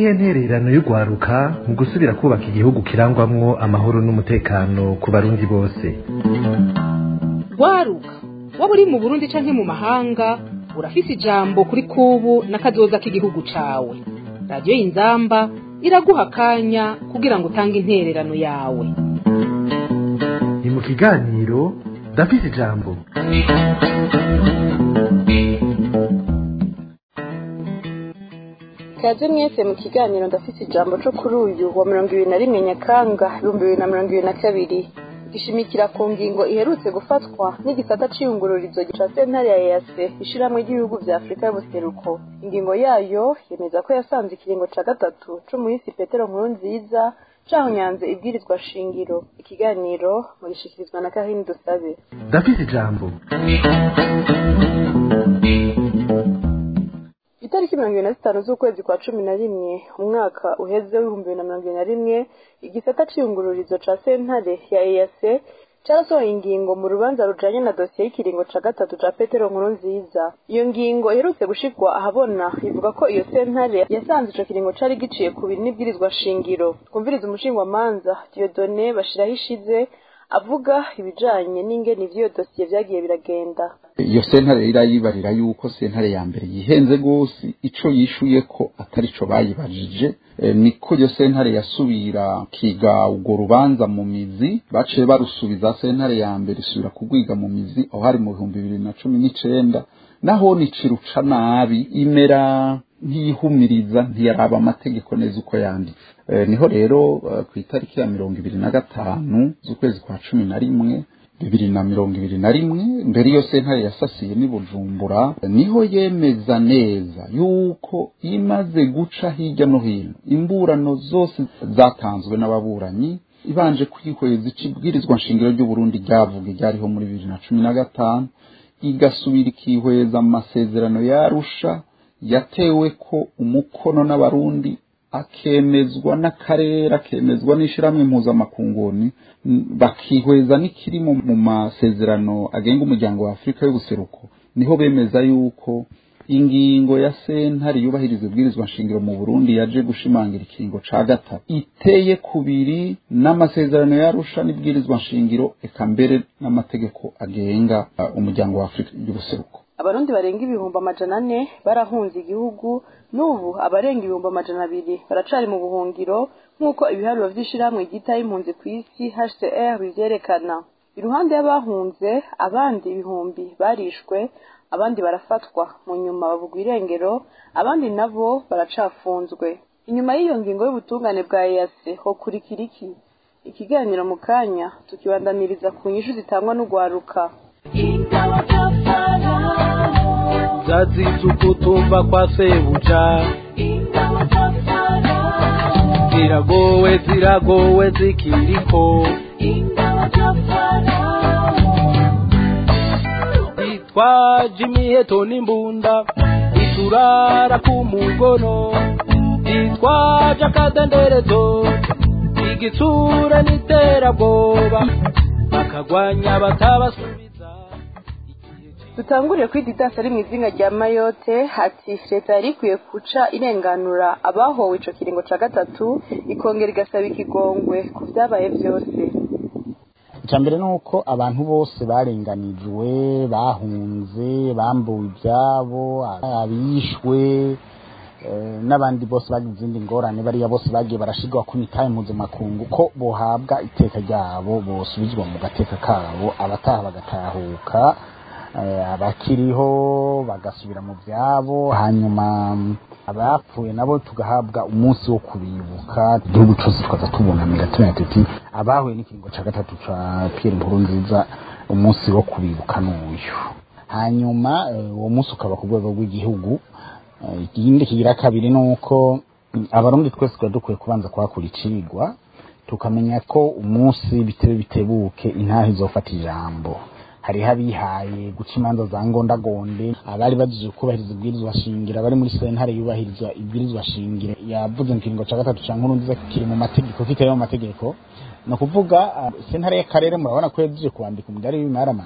niyihe ntererano y'urwaruka mu gusubira kubaka igihugu kirangwamwo amahoro n'umutekano ku barundi bose rwaruka waba uri mu burundi canke mu mahanga urafise ijambo kuri kubu n'akazoza k'igihugu cawe radiyo y'inzamba iraguha akanya kugira ngo utange intererano yawe ni mu kiganiro ndafise ijambo kaze mwese mu kiganiro ndafise ijambo co kuri uyu wa mirongo ibiri na rimwe nyakanga ibihumbi bibiri na mirongo ibiri na kabiri gishimikira ku ngingo iherutse gufatwa n'igisata c'iyungururizo ca sentare ya EAC ishiramwe ry'ibihugu vya Afurika y'ubuseruko ingingo yayo yemeza ko yasanze ikiringo ca gatatu co muisi Petero Nkurunziza cahonyanze ibwirizwa shingiro ikiganiro mugishikirizwa na Karine Dusabe ndafise ijambo itariki mirongo ibiri na zitanu z'ukwezi kwa cumi na rimwe umwaka uheze w'ibihumbi bibiri na mirongo ibiri na rimwe igisata c'iyungururizo ca sentare ya EAC carasohoye ingingo mu rubanza rujanye na dosiye y'ikiringo ca gatatu ca petero nkuru nziza iyo ngingo iherutse gushirwa ahabona ivuga ko iyo sentare yasanze ico kiringo cari giciye ku biri n'ibwirizwa shingiro twumviriza umushingwamanza diodone bashiraho ishize avuga ibijanye n'ingene ivyo dosiye vyagiye biragenda iyo sentare irayibarira yuko sentare ya mbere yihenze gose ico yishuye ko atari co bayibajije e, niko iyo sentare yasubira kiga urwo rubanza mu mizi baciye barusubiza sentare ya mbere isubira kugwiga mu mizi aho hari mu bihumbi bibiri na cumi n'icenda naho niciruca nabi imera ntiyihumiriza ntiyaraba amategeko neza uko yanditse e, niho rero uh, ku itariki ya mirongo ibiri na gatanu z'ukwezi kwa cumi na rimwe bibiri na mirongo ibiri na rimwe mbere iyo sentare yasasiye n'i bujumbura niho yemeza neza yuko imaze guca hirya no hino imburano zose zatanzwe n'ababuranyi ibanje kwihweza icibwirizwa nshingiro ry'uburundi ryavuga ryariho muri bibiri na cumi na gatanu igasubira ikihweza amasezerano yarusha yatewe ko umukono n'abarundi akemezwa n'akarere akemezwa n'ishyirahamwe impuzamakunguni bakihweza n'ikiri mu masezerano agenga umuryango wa afurika y'ubuseruko niho bemeza yuko ingingo ya sentare yubahiriza ibwirizwa nshingiro mu burundi yaje gushimangira ikiringo ca gatatu iteye kubiri n'amasezerano yarusha n'ibwirizwa nshingiro eka mbere n'amategeko agenga uh, umuryango wa afurika y'ubuseruko abarundi barenga ibihumbi amajana ane barahunze igihugu n'ubu abarenga ibihumbi amajana abiri baracari mu buhungiro nk'uko ibiharuro vy'ishirahamwe ryitaho impunzi ku isi hcr bivyerekana iruhande y'abahunze abandi ibihumbi barishwe abandi barafatwa mu nyuma bavugwa irengero abandi nabo baracafunzwe inyuma y'iyo ngingo y'ubutungane bwa EAC hokurikira iki ikiganiro mu kanya tukibandaniriza ku nyishu zitangwa n'ugwaruka zazize ukutumva kwa sebuja ziragowe ziragowe zikiriko itwaje imiheto n'imbunda iturara ku mugono itwaje akadenderezo igitsura n'iterabwoba bakagwanya batabasubiza dutanguriye kuri didasi ari mu izina rya mayote ati leta yari ikwiye guca irenganura abahowe ico kiringo ca gatatu ikongera igasaba ikigongwe ku vyabaye vyose icya mbere ni uko abantu bose barenganijwe bahunze bambuwe ibyabo abishwe n'abandi bose bagize izindi ngorane bariya bose bagiye barashirwa ku mitahe mpuzamakungu ko bohabwa iteka ryabo bosubizwa mu gateka kabo abataha bagatahuka abakiriho bagasubira mu byabo hanyuma abapfuye nabo tugahabwa umunsi wo kubibuka igihugu cyose tukaza tubunamira tumenya tuti abahuye n'ikiringo cya gatatu cya Pierre Nkurunziza umunsi wo kubibuka n'uyu hanyuma uwo munsi ukaba ku rwego rw'igihugu ikindi kigira kabiri ni uko abarundi twese tuba dukwiye kubanza kuhakura icigwa tukamenya ko umunsi bitebe bitebuke intahe izofata ijambo hariho abihaye guca imanza za ngondagonde abari bagiye kubahiriza ibwirizwa shingiro abari muri sentare yubahiriza ibwirizwa shingiro yavuze mu kiringo cya gatatu cya nkuru nziza kiri mu mategeko kitari mu mategeko ni ukuvuga sentare y'akarere murabona ko yagiye kuwandika umudari w'imaramare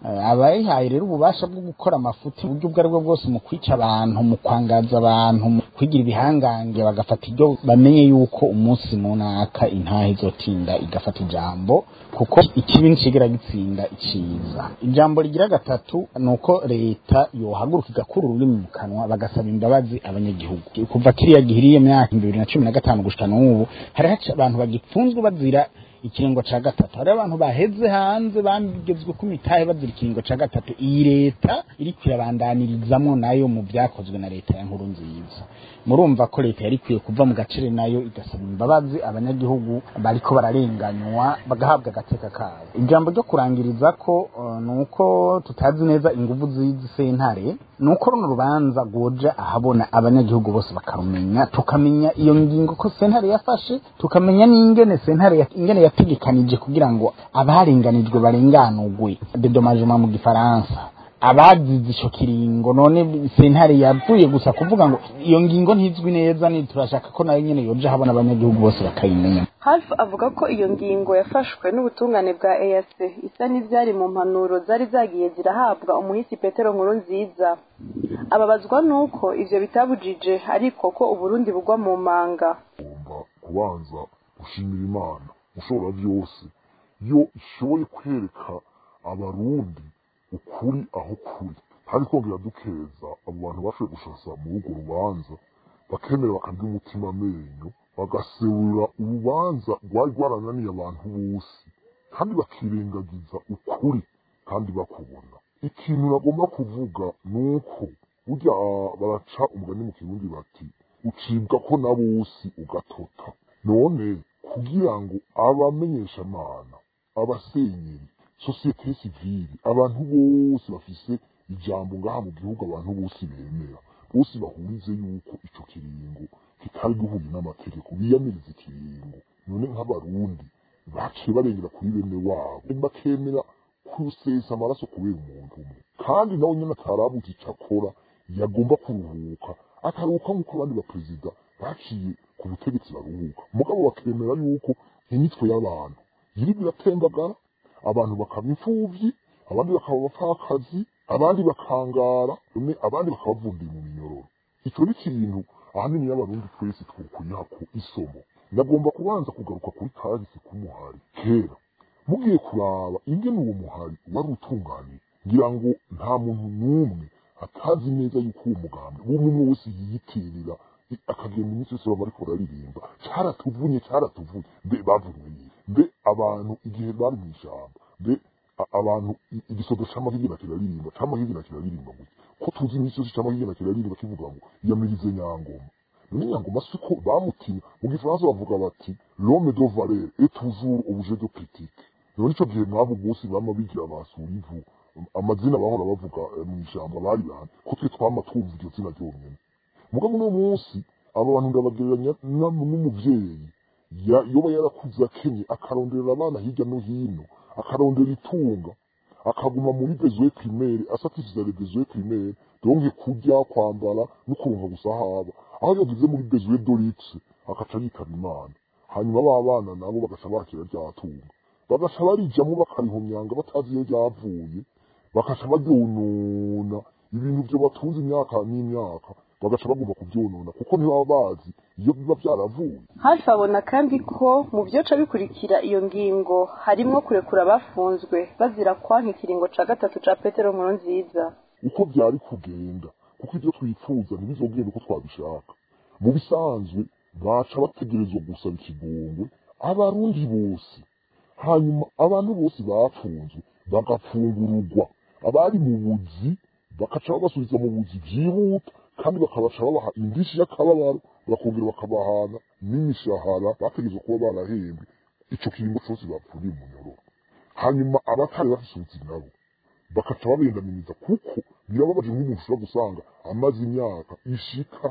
Eh, abayihaye rero ububasha bwo gukora amafuti uburyo ubwo aribwo bwose mu kwica abantu mu kwangaza abantu mu kwigira ibihangange bagafata ibyo bamenye yuko umunsi munaka intahe izotinda igafata ijambo kuko ikibi ntikigera gitsinda iciza ijambo rigira gatatu ni uko leta yohaguruka igakura ururimi mu kanwa bagasaba imbabazi abanyagihugu kuva kiriya gihiriye myaka bibiri na cumi na gatanu gushika n'ubu hariho abantu bagipfunzwe bazira ikiringo ca gatatu hari abantu baheze hanze bagezwe ku mitahe bazira ikiringo ca gatatu iyi leta iriko irabandanirizamwo nayo mu vyakozwe na leta ya nkuru nziza murumva ko leta yari ikwiye kuva mu gacere nayo igasaba imbabazi abanyagihugu bariko bararenganywa bagahabwa agateka kabo ijambo ryo kurangiriza ko uh, ni uko tutazi neza inguvu z'izi sentare ni uko runo rubanza rwoja ahabona abanyagihugu bose bakarumenya tukamenya iyo ngingo ko sentare yafashe tukamenya n'ingene sentare ya- ingene yategekanije kugira ngo abarenganijwe barenganurwe dedomagement mu gifaransa abazize ico kiringo none sentare yavuye gusa kuvuga ngo iyo ngingo ntizwi neza ni turashaka ko nayo nyene yoja habona abanyagihugu bose bakayimenya hafi avuga ko iyo ngingo yafashwe n'ubutungane bwa EAC isa n'ivyari mu mpanuro zari zagiye zirahabwa umuhisi Petero nkuru nziza ababazwa nuko ivyo bitabujije ariko ko uburundi bugwa mu manga ugomba kubanza gushimira imana ushobora byose iyo ishoboye kwereka abarundi ukuri aho kuri hari kongera dukeza abo bantu bashoboye gushasa muri urwo rubanza bakemera bakarya umutima amenyo bagaserura urubanza rwari rwarananiye abantu bose kandi bakirengagiza ukuri kandi bakubona ikintu bagomba kuvuga ni uko burya baraca umugani mu kirundi bati ucibwa ko na bose ugatota none kugira ngo abamenyeshamana abasenyeri sosiyete sivili abantu bose bafise ijambo ngaha mu gihugu abantu bose bemera bose bahurize yuko ico kiringo kitari gihuye n'amategeko biyamiriza ikiringo none nk'abarundi baciye barengera kuri bene wabo bakemera kusesa amaraso kubera umuntu umwe kandi nawe nyine atarabuze ico akora yagomba kuruhuka akaruhuka nk'uko abandi baperezida baciye ku butegetsi baruhuka mugabo bakemera yuko imitwe y'abantu yiri biratembagara abantu bakaba imfuvyi abandi bakaba abapfakazi abandi bakangara umwe abandi bakabavundiye mu minyororo ico ni ikintu ahanini y'abarundi twese twokwiha ku isomo ndagomba kubanza kugaruka kuri kahise k'umuhari kera mugiye kuraba ingene uwo muhari wari utunganiye ngira ngo nta muntu n'umwe atazi neza yuko uwo mugambi uwo muntu wese yiyitirira akagenda iminsi yose baba bariko bararirimba caratuvunye caratuvunye mbe bavunye yihe mbe abantu igihe bari mw'ishamba mbe a- abantu i- igisodo c'amahigina kiraririmba c'amahigina kiraririmba ngo ko tuzi iminsi yose c'amahigina kiraririmba kivuga ngo yamirize nyangoma none nyangoma siko bamutinya mu gifaransa bavuga bati l'homme de valeur est toujours objet de critique none ico gihe mwabo bose bama bigira basura ivu amazina bahora bavuga eh, mw'ishamba bari bane ko twe twama twumva iryo zina ryonyene mugabo uno munsi abo bantu ndabagereranya na- n'umuvyeyi ya- yoba yarakuze akenye akarondera abana hirya no hino akarondera itunga akaguma muri besoin primaire asatisfiza les besoins primaires donc kurya kwambara no kuronka gusa haba aho yageze muri besoin dorix akaca yitaba imana hanyuma ba bana nabo bagaca bakira rya tunga bagaca barijamwo bakarihomyanga batazi iyo ryavuye bakaca baryonona ibintu vyo batunze imyaka n'imyaka bagaca bagomba kuvyonona kuko ntibaba bazi iyo biba vyaravuye hafi abona kandi ko mu byoca bikurikira iyo ngingo harimwo kurekura abafunzwe bazira kwanka ikiringo ca gatatu ca petero nkuru nziza uko byari kugenda kuko ibyo twifuza ntibizogenda uko twabishaka mu bisanzwe baca bategerezwa gusaba ikigongwe abarundi bose hanyuma abantu bose bapfunzwe bagafungururwa abari mu buzi bakaca babasubiza mu buzi byihuta kandi bakabaca babaha indishi y'akababaro bakongera bakabahana n'imishahara bategerezwa kuba barahembwe ico kiringo cose bapfuriye mu nyororo hanyuma abatari bafise ubuzi nabo bakaca babendaminiza kuko birababaje nk'umuntu ushobora gusanga amaze imyaka ishika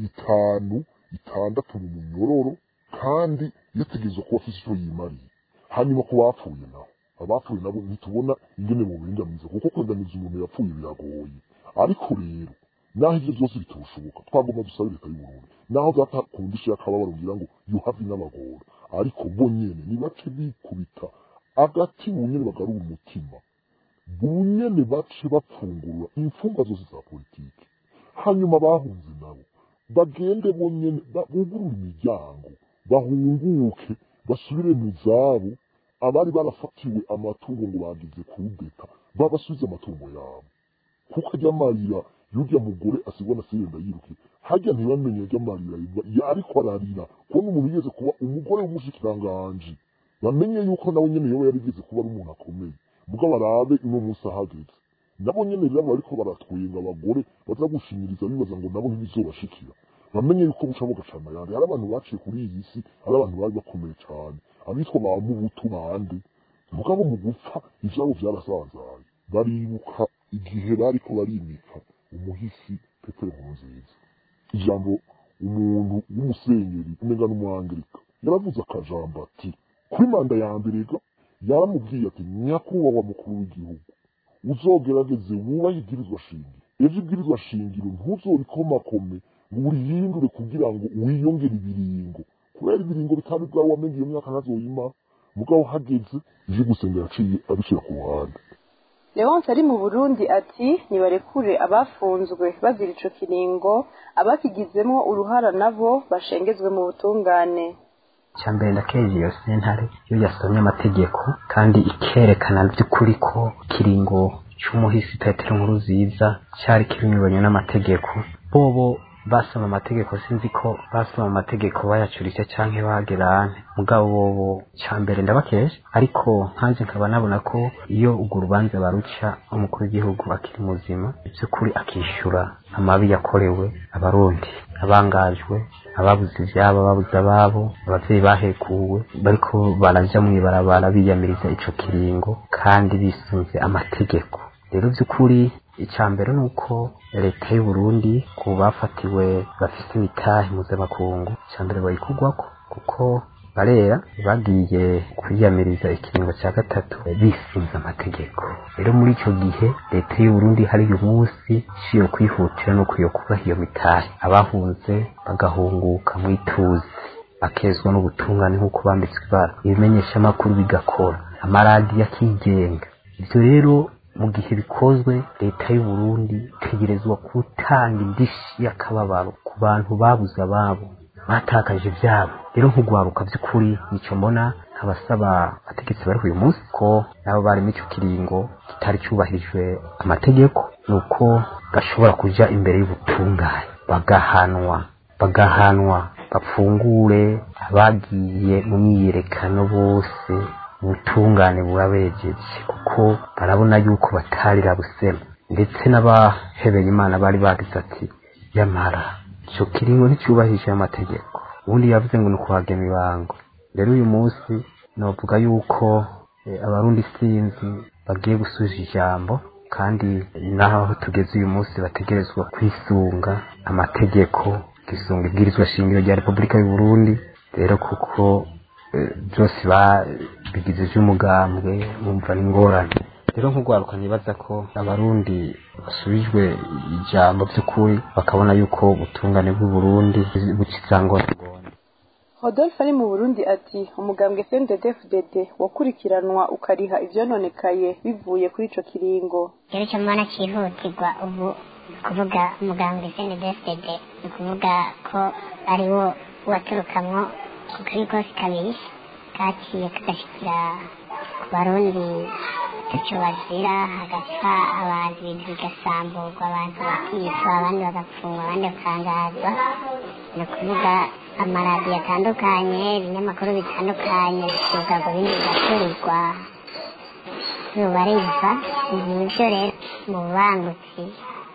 itanu itandatu mu munyororo kandi yategerezwa kuba afise ico yimariye hanyuma ku bapfuye nabo abapfuye nabo ntitubona ingene mu bendamiza kuko kwendamiza umuntu yapfuye biragoye ariko rero naho ivyo vyose bitoshoboka twagomba dusabe leta y'uburundi naho byatakundisha y'akababaro ngira ngo yuhavi n'abagora ariko bo nyene nibace bikubita agati mu nyene bagarura umutima bunyene bace bapfungurura imfungwa zose za politiki hanyuma bahunze nabo bagende bonyene ba- bugurure imiryango bahunguke basubire mu zabo abari barafatiwe amatungo ngo bagize kudeta babasubize amatungo yabo kuko ajya amarira y'urya mugore asigwa na sirenda yiruke hajya ntibamenye ajya amarira ya- ariko ararira kubona umuntu yigeze kuba umugore w'umushikiranganji bamenye yuko nawe nyene yoba yarigeze kuba ari umuntu akomeye mugabo barabe uno munsi ahageze nabo nyene rero bariko baratwenga abagore baza gushinyiriza bibaza ngo nabo ntibizobashikira bamenye yuko buca bugacana yandi hari abantu baciye kuri iyi si hari abantu bari bakomeye cane abitwa ba mubutu bande mugabo mu gupfa ivyabo vyarasanzaye baribuka igihe bariko barimika umuhisi petero nkurunziza ijambo umuntu w'umusenyeri umenga n'umwangerika yaravuze akajambo ati kuri manda ya mbere ga yaramubwiye ati nyakubahwa mukuru w'igihugu uzogerageze wubahe ibwirizwa shingiro ejo ibwirizwa shingiro ntuzorikomakome ngo urihindure kugira ngo wiyongere ibiringo kubera ibiringo bitanu bwawe wamenye iyo myaka ntazoyima mugabo hageze ije gusenga yaciye abishyira ku ruhande leonce ari mu burundi ati nibarekure abafunzwe bazira ico kiringo abakigizemo uruhara nabo bashengezwe mu butungane mbere ndakeje iyo sentare iyo yasomye amategeko kandi ikerekana by'ukuri ko ikiringo cy'umuhisi petero nkuru ziza cyari kinyuranye n'amategeko bobo basoma amategeko sinzi ko basoma amategeko bayacuritse canke bagerane mugabo bobo ca mbere ndabakeje ariko nkanje nkaba nabona ko iyo urwo rubanza baruca umukuru w'igihugu akiri muzima by'ukuri akishura amabi yakorewe abarundi abangajwe ababuze ivyabo ababuze ababo abavyeyi bahekuwe bariko baraja mw'ibarabara biyamiriza ico kiringo kandi bisunze amategeko rero by'ukuri icya mbere ni uko leta y'u Burundi ku bafatiwe bafite imitahe mpuzamakungu icya mbere bayikugwako kuko barera bagiye kwiyamiriza ikiringo cya gatatu bisunze amategeko rero muri icyo gihe leta y'u Burundi hari uyu munsi ishiye kwihutira no kuyo kubaha iyo mitahe abahunze bagahunguka mu ituze bakezwa n'ubutungane nk'uko bambitswe ibara ibimenyeshamakuru bigakora amaradiyo akigenga ibyo rero mu gihe bikozwe leta y'u Burundi itegerezwa gutanga indishi y'akababaro ku bantu babuze ababo batakaje ibyabo rero nk'ugwaruka by'ukuri nicyo mbona nkabasaba abategetsi bari uyu munsi ko nabo bari muri icyo kiringo kitari cyubahirijwe amategeko ni uko gashobora kuja imbere y'ubutungane bagahanwa bagahanwa bapfungure abagiye mu myiyerekano bose ubutungane burabejeje kuko barabona yuko batarira busema ndetse n'abahebeye imana bari bagize ati yamara icyo kiringo nticyubahije amategeko ubundi yavuze ngo ni ukuhagema ibango rero uyu munsi navuga yuko eh, abarundi sinzi bagiye gusubiza ijambo kandi naho tugeze uyu munsi bategerezwa kwisunga amategeko kisunga ibwirizwa shingiro rya repubulika y'u Burundi rero kuko eh, byose babigize iby'umugambwe bumva n'ingorane rero nk'urwaruka nibaza ko abarundi basubijwe ijambo by'ukuri bakabona yuko ubutungane bw'u Burundi bucitsangwa Rodolphe ari mu Burundi ati umugambwe CNDD-FDD wakurikiranwa ukariha ivyononekaye bivuye kuri ico kiringo rero icyo mbona cyihutirwa ubu ni ukuvuga umuganga SNDFDD ni ukuvuga ko ari wo waturukamwo ukuri kose kabiri kaciye kagashikira ku barundi icyo bazira hagapfa abantu ibintu bigasamburwa abantu bakicwa abandi bagapfungwa abandi bakangazwa ni ukuvuga amaradiyo atandukanye ibinyamakuru bitandukanye ibivuga bindi bigaturirwa rubariza ibi byo rero mu bubangutsi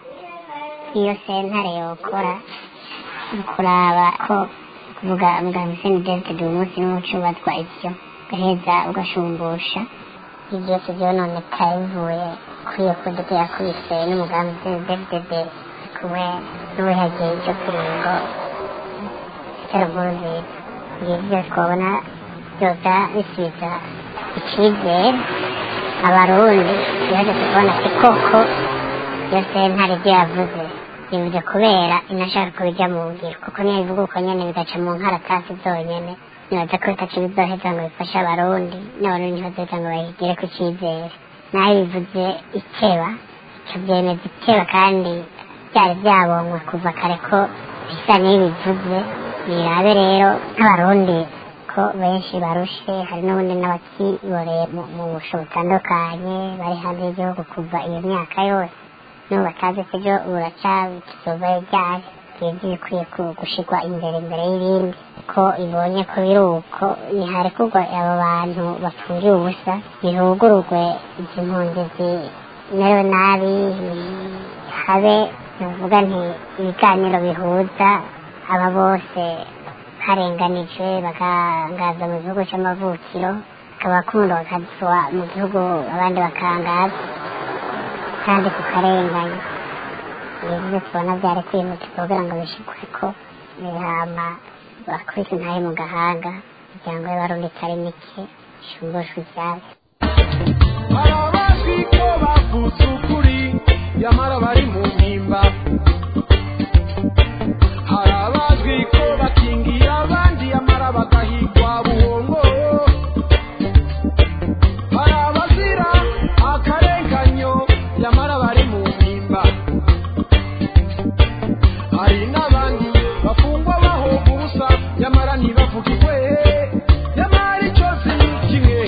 iyo sentare yokora ni ukuraba ko kuvuga muganga seni david uyu munsi niwo ucubazwa ibyo ugaheza ugashumbusha ibyo byose byononekaye bivuye kuri iyo kudeta yakubise n'umugambi seni david kumwe n'uwihagiye icyo kiringo cy'aruguru nziza ibyo byose twabona byoza bisubiza icyizere abarundi yaje kubona ati koko iyo sentare ibyo yavuze bivuze kubera inashaka kubijya mu ngiro kuko niyo bivuga uko nyene bigaca mu nkaratasi zonyene nibaza ko bitaca bizoheza ngo bifashe abarundi n'abarundi ntibazoheza ngo bayigire ku cyizere naho bivuze iteba icyo byemeza iteba kandi byari byabonywe kuva kare ko bisa n'ibivuze birabe rero nk'abarundi ko benshi barushe hari n'ubundi n'abakiboreye mu- mu busho butandukanye bari hanze y'igihugu kuva iyo myaka yose n'ubu batazi ko ejo buraca kizovayo ryari twebwe bikwiye ku- gushirwa imbere imbere y'ibindi ko ibonye ko biri uko niharekurwa abo bantu bapfungiye ubusa bihugururwe izi mpunzi zimerewe nabi habe nuvuga nti ibiganiro bihuza aba bose harenganijwe bakangaza mu gihugu cy'amavukiro bakabakunda bakazwa mu gihugu abandi bakangaza kandi kukarenganya ibyo tubona byari kwihutirwa kugira ngo bishikwe ko bihama bakubise intahe mu gahanga imiryango y'abarundi itari mike ishumbushwe ibyabo hari abazwi ko bavutse ukuri nyamara bari mu mpimba hari abazwi ko bakingiye abandi nyamara bagahigwa buhongo hari abazira akarenganyo nyamara bari mu mpimba hari n'abandi bafungwa bahoga ubusa nyamara ntibavugirwe nyamara icyo si kimwe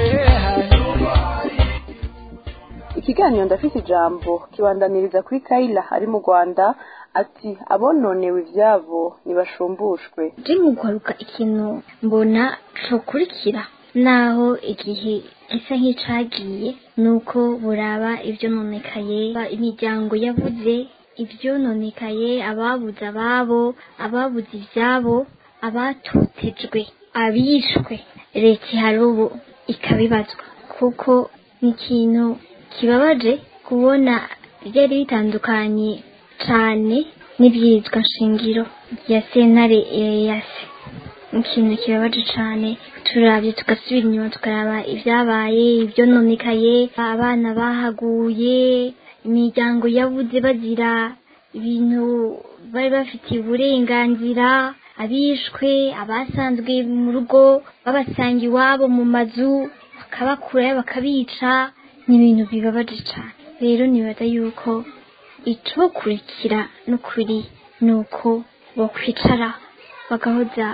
ikiganiro ndafite ijambo kibandaniriza kuri kayila ari mu rwanda ati abononewe ibyabo ntibashumbushwe je mu guharuka ikintu mbona cokurikira naho igihe gisa nk'icagiye nuko buraba ivyononekaye ba- imiryango yabuze ivyononekaye ababuze ababo ababuze ivyabo abatotejwe abishwe leta ihari ubu ikabibazwa kuko ni ikintu kibabaje kubona byari bitandukanye cane n'ibyitwa nshingiro ya sentare yase ikintu kibabaje cane turabye tugasubira inyuma tukaraba ibyabaye ibyononekaye abana bahaguye imiryango yabuze bazira ibintu bari bafitiye uburenganzira abishwe abasanzwe mu rugo babasanga iwabo mu mazu bakabakurayo bakabica ni ibintu bibabaje cane rero nibaza yuko icokurikira n'ukuri ni uko bokwicara bagahoza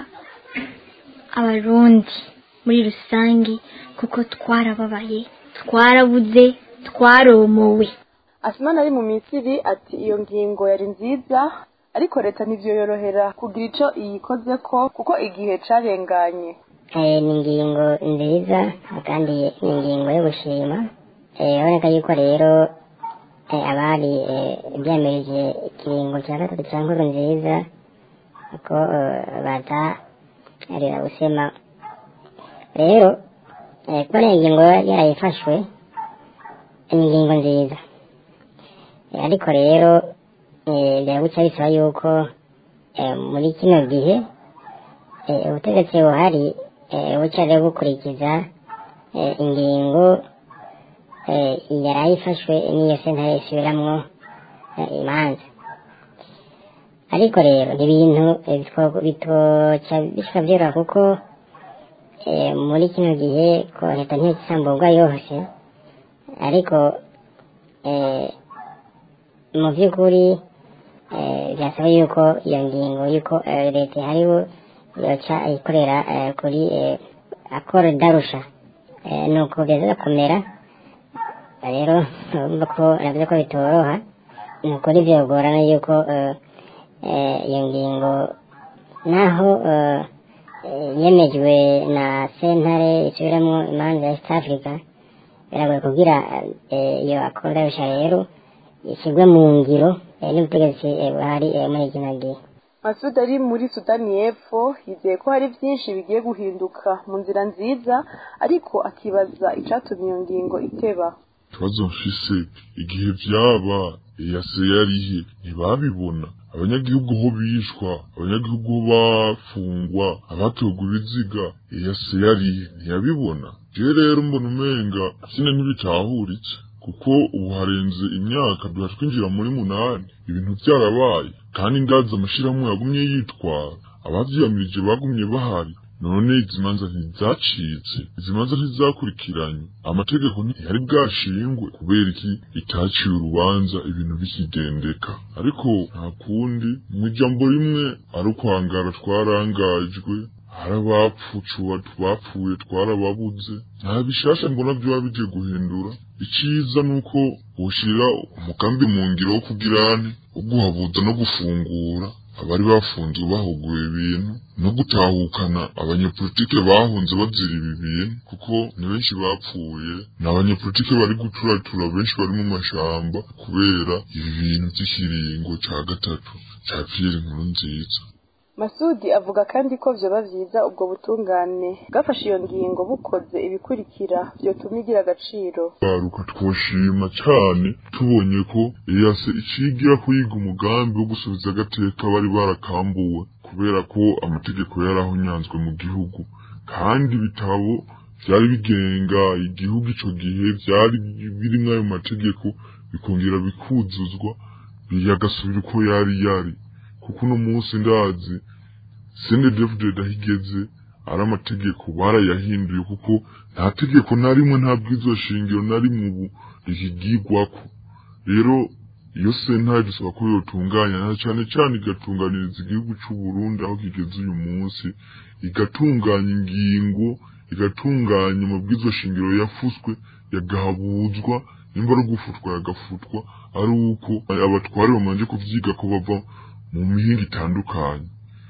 abarundi muri rusange kuko twarababaye twarabuze twaromowe asimana ari mu misiri ati iyo ngingo yari nziza ariko leta ntibyorohera kugira icyo iyikoze ko kuko igihe carenganye Eh, ni ingingo nziza kandi ni ingingo yo gushima Eh, urabona yuko rero eh, abari eh, byemereje ikiringo cya gatatu cya nkuru nziza ko eh, batarira gusema rero eh, kubona iyi ngingo yarayifashwe ni ingingo nziza Eh, ariko rero eh, biraguca bisaba yuko eh, muri kino gihe eh, ubutegetsi buhari eh, buca rero bukurikiza eh, ingingo eh, yari ifashwe n'iyo sentare isubiramwo eh, imanza ariko rero ni ibintu eh, bitwo- bitoca bishobora byoroha kuko eh, muri kino gihe ko leta ntikisamburwa yose ariko eh, mu by'ukuri eh, byasaba yuko iyo ngingo yuko eh, leta ihariho yoca ikorera eh, kuri eh, akoro darusha eh, nuko biza kumera rero urumva ko navuze ko bitoroha ni ukuri byogorana yuko eh, eh, iyo ngingo naho eh, eh, yemejwe na sentare isubiramo imanza ya east africa biragoye kugira eh, iyo akoro darusha rero ishyirwe mu ngiro eh, n'ubutegetsi eh, buhari eh, muri kino gihe masud ari muri sudani y'epfo yizeye ko hari byinshi bigiye guhinduka mu nzira nziza ariko akibaza icyatumye iyo ngingo iteba ikibazo mfise igihe vyaba eyase yarihe ntibabibona abanyagihugu ho bishwa abanyagihugu ho bafungwa abatogwa ibiziga eyase yarihe ntiyabibona je rero mbona umenga sine ntibitahuritse kuko ubu harenze imyaka duha twinjira muri munani ibintu byarabaye kandi ndazi amashirahamwe yagumye yitwara abavyiyamirije bagumye bahari none izi manza ntizacitse izi manza ntizakurikiranye amategeko ntiyari bwashingwe kubera iki itaciye urubanza ibintu bikigendeka ariko nta kundi mu ijambo rimwe ari ukwangara twarangajwe hari abapfucuba bapfuye twarababuze nta bishasha mbona byaba bigiye guhindura iciza ni uko woshira umugambi mu ngiro wo kugirane wo guhabuza no gufungura abari bafunzwe bahuguye ibintu no gutahukana abanyepolitike bahunze bazira ibi bintu kuko ni benshi bapfuye ni abanyepolitike bari guturatura benshi bari mu mashamba kubera ibi bintu by'ikiringo ca gatatu ca piyeri nkuru nziza masudi avuga kandi ko vyoba vyiza ubwo butungane bwafashe iyo ngingo bukoze ibikurikira vyotuma igira agaciro baruka twoshima cyane tubonye ko eyase icigira kuyiga umugambi wo gusubiza agateka bari barakambuwe kubera ko amategeko yarahonyanzwe mu gihugu kandi ibitabo vyari bigenga igihugu ico gihe vyari birimwo ayo mategeko bikongera bikuzuzwa biyagasubira uko yari yari kuko uno munsi ndazi sende david ahigeze ari amategeko barayahinduye kuko nta tegeko na rimwe nta bwizo shingiro na rimwe ubu rikigirwako rero iyo sentare dusaba ko yotunganya na cane cane igatunganiriza igihugu c'u Burundi aho kigeze uyu munsi igatunganya ingingo igatunganya amabwizo shingiro yafuswe yagahabuzwa nimba ari ugufutwa yagafutwa ari uko abatware bamanje kuvyiga ko bava mu mihinga itandukanye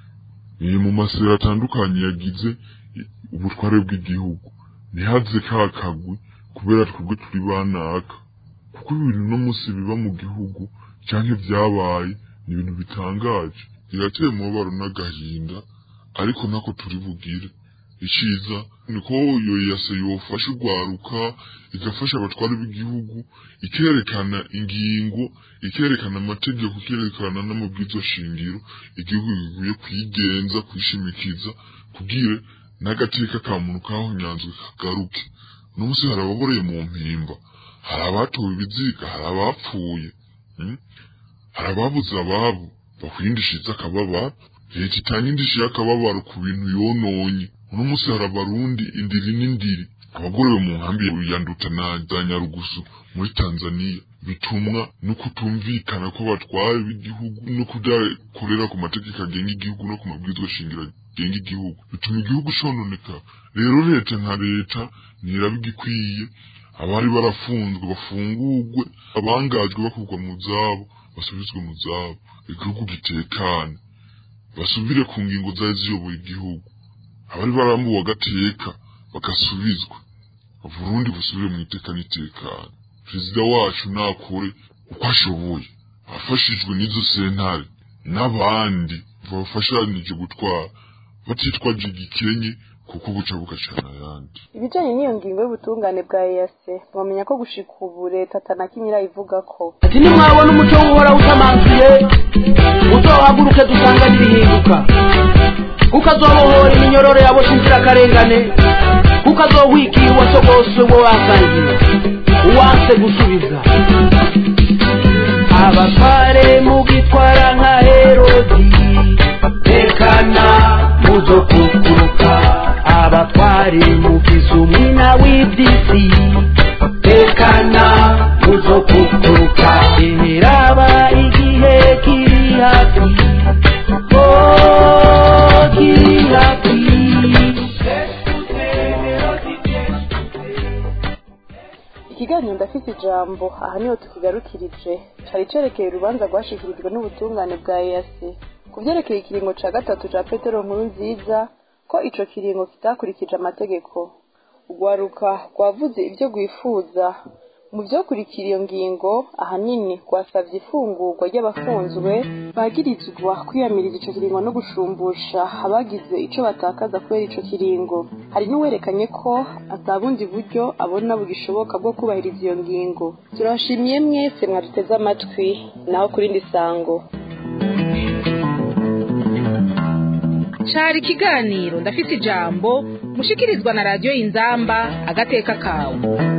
ni mu masera atandukanye yagize ubutware bw'igihugu ntihaze ka kagwi kubera twebwe turi banaka kuko ibintu no munsi biba mu gihugu canke vyabaye ni ibintu bitangaje birateye umubabaro n'agahinda ariko nako turi bugire iciza niko yo yase yofasha urwaruka igafasha abatware b'igihugu ikerekana ingingo ikerekana amategeko ikerekana n'amabwizo shingiro igihugu bivuye kwigenza kwishimikiza kugira n'agateka ka muntu kahonyanzwe kagaruke n'umunsi hari ababoreye mu mpimba hari abatowe ibiziga hari abapfuye hari ababuze ababo bakwindishiza akababaro leta itanga indishyi y'akababaro ku bintu yononye uno munsi hari abarundi indiri n'indiri abagorewe mu nkambi ya nduta na za nyarugusu muri tanzania bitumwa no kutumvikana kw'abatware b'igihugu no kudakorera ku mategeko agenga igihugu no ku mabwirizwa shingiro agenga igihugu bituma igihugu cononeka rero leta nka leta ntiraba igikwiye abari barafunzwe bafungurwe abangajwe bakurwa mu zabo basubizwe mu zabo igihugu gitekane basubire ku ngingo zari ziyoboye igihugu abari barambuwe agateka bagasubizwa Burundi busubire mu iteka n'itekano perezida wacu nakore uko ashoboye afashijwe n'izo sentare n'abandi bafashanije gutwara batitwaje igikenye kuko buca bugacana ayandi ibijanye n'iyo ngingo y'ubutungane bwa EAC mwamenya ko gushika ubu leta atanakinyira ivuga ko ati nimwabona umuco w'uhora utamanzuye uzohaguruke dusanganire ihinduka kuko azobohora iminyororo yaboshe inzirakarengane kuko azohwigira uwasogoswe wo wasangiye uwanse gusubiza abatware mugitwara nka herodi tekana muzokukuruka abatware mugize umwina w'iby'isi tekana muzokukuruka imiraba igihe kiri hafi oh kiri hafi ikiganiro ndafite ijambo aha niho tukigarukirije cari cerekeye urubanza rwashikirijwe n'ubutungane bwa EAC ku vyerekeye ikiringo ca gatatu ca petero nkuru nziza ko ico kiringo kitakurikije amategeko urwaruka rwavuze ivyo rwifuza mu vyokurikira iyo ngingo ahanini rwasavye ifungurwa ry'abafunzwe bagirizwa kwiyamiriza ico kiringo no gushumbusha abagize ico batakaza kubera ico kiringo hari n'uwerekanye ko atabundi buryo abona bugishoboka bwo kubahiriza iyo ngingo turabashimiye mwese mwaduteze amatwi naho kurindi sango cari ikiganiro ndafise ijambo mushikirizwa na radiyo inzamba agateka kawe